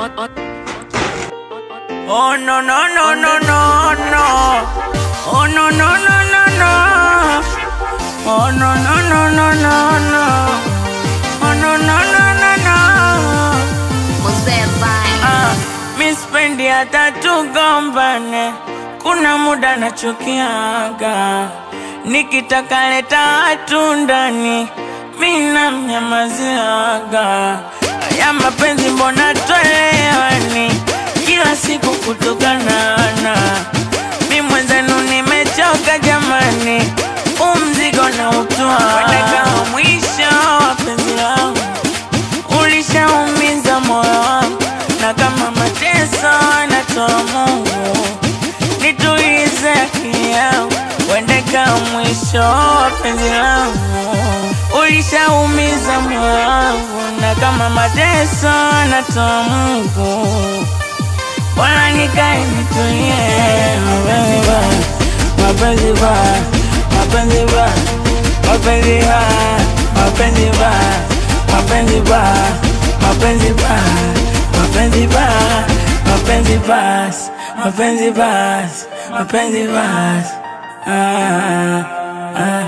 Oh no no no no no no. Oh no no no no no. Oh no no no no no no. Oh no no no no no. Mzee Vine. Ah, mi spendi hata tugombane, kuna muda nachukiaga, nikitaka leta watu ndani, mi namnyamaziaga. Ya mapenzi mbona twelewani, kila siku kutukanana, mi mwenzenu nimechoka jamani, umzigo na utwa kama mwisho wa penzi langu ulishaumiza moyo wangu, na kama mateso anatoa Mungu, nitulize akili yangu, uende kama mwisho wa penzi langu. Ulishaumiza moyo wangu, na kama mateso anatoa Mungu, bora nikae nitulie. Mapenzi ba, mapenzi ba, mapenzi ba, mapenzi ba, mapenzi ba, mapenzi ba, mapenzi ba, mapenzi ba, mapenzi ba, mapenzi ba, ah, ah.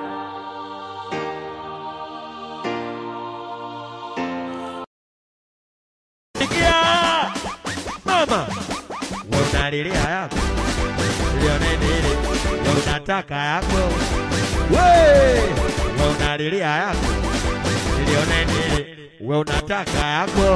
Sikia mama, unalilia yako lione nini, we unataka yako we, we unalilia yako lione nini, we unataka yako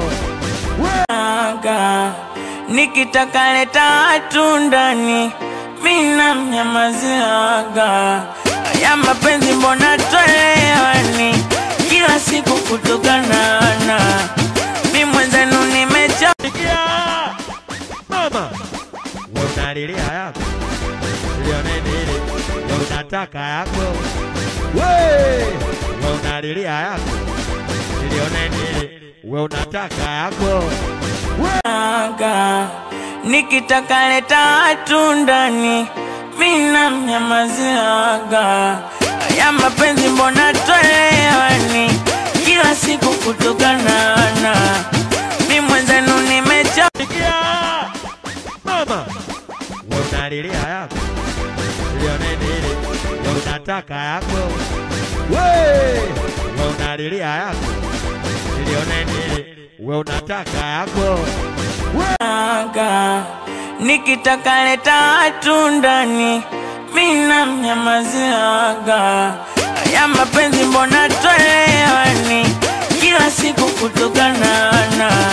aga nikitaka leta watu ndani mi namnyamaziaga ya mapenzi mbona twelewani kila siku kutukanana mi mwenzenu nimecho Sikia mama, we unalilia yako lione nini, we unataka yako we, we unalilia yako lione nini, we unataka yako aga nikitaka leta watu ndani mi namnyamaziaga ya mapenzi mbona twelewani kila siku kutukanana mi mwenzenu nimecho Sikia mama, we unalilia yako lione nini, we unataka yako we, we unalilia yako lione nini, we unataka yako aga nikitaka leta watu ndani mi namnyamaziaga ya mapenzi mbona twelewani kila siku kutukanana